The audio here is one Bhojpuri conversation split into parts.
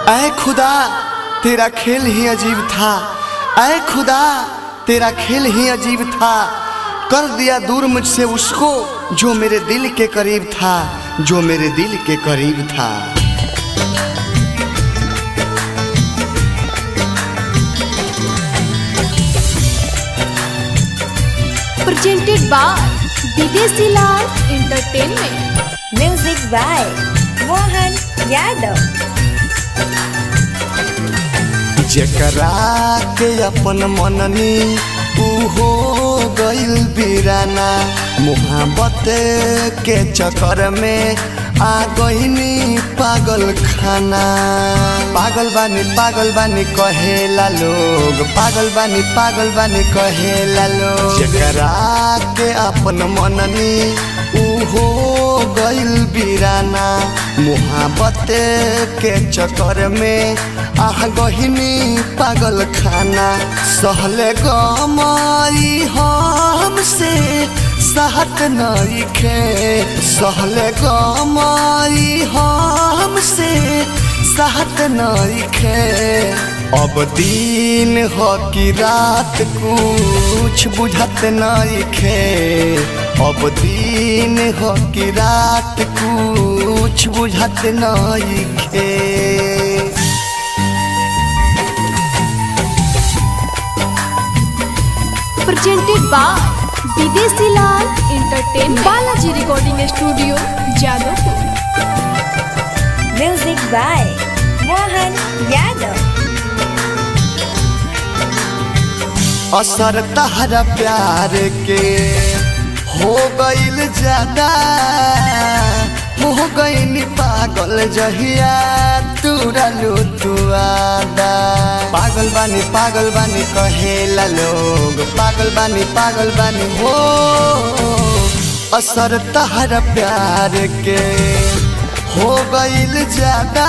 ऐ खुदा तेरा खेल ही अजीब था ऐ खुदा तेरा खेल ही अजीब था कर दिया दूर मुझसे उसको जो मेरे दिल के करीब था जो मेरे दिल के करीब था presented by Videsi Lal Entertainment. Music by Mohan Yadav. जेकरा के अपन मननी ऊ हो गइल बिराना मोहब्बत के चक्कर में आ गइनी पागल खाना पागल बानी पागल बानी कहेला लोग पागल बानी पागल बानी कहेला लोग जेकरा के अपन मननी ऊ हो गइल बिराना मोहब्बत के चक्कर में आह गहिनी पागल खाना सहले गमाई हमसे सहत नइखे सहले गमाई हमसे सहत नइखे अब दिन हो कि रात कुछ बुझत नइखे अब दिन हो कि रात कुछ बुझत नइखे Presented by Videsi Lal Entertainment. Balaji Recording Studio, Jadavpur. Music by Mohan Yadav. असर तहरा प्यार के हो गइल ज्यादा हो गइल पागल जहिया तुरलू तुआदा पागल बानी पागल बानी कहेला लोग पागल बानी पागल बानी हो असर तहरा प्यार के हो गइल ज्यादा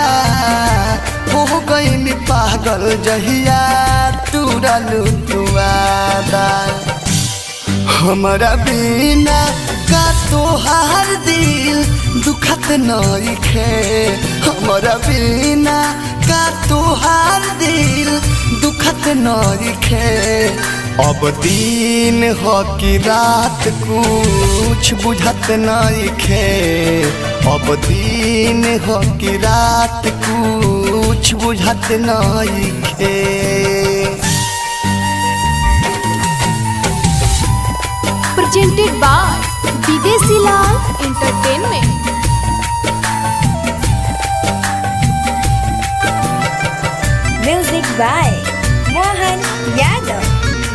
हो गइल पागल जहिया तुरलू तुआदा हमरा बिना का तोहार दिल दुखत नइखे हमरा बिना का तोहार दिल दुखत नइखे अब दिन हो कि रात कुछ बुझत नइखे अब दिन हो कि रात कुछ बुझत नइखे Presented by Videsi Lal Entertainment. Music by Mohan Yadav.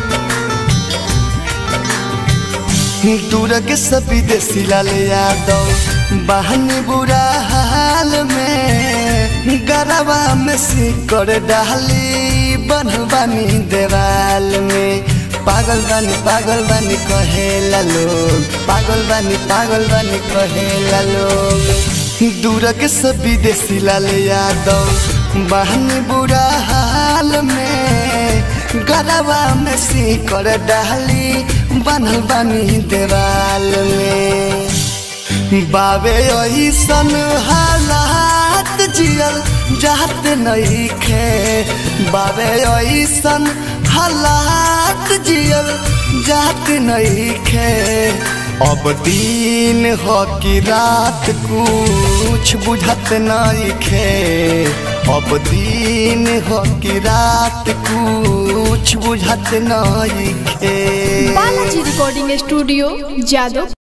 दूर के सभी देसी लाल यादव बहनी बुरा हाल में गरबा में सिकर डाली बनवानी देवाल में पागल बानी पागल बानी कहेला लोग पागल बानी पागल बानी कहेला लोग दूर के सभी देसी लाल यादव बहनी बुरा हाल में गरबा में सिकर डाली बनल बानी देवाल में बाबे ऐसन हालात जियल जात नइखे बाबे ऐसन हालात जियल जात नइखे अब दिन हो कि रात कुछ बुझत नइखे अब दिन हो कि रात कुछ बुझत नइखे Balaji Recording Studio, Jadavpur.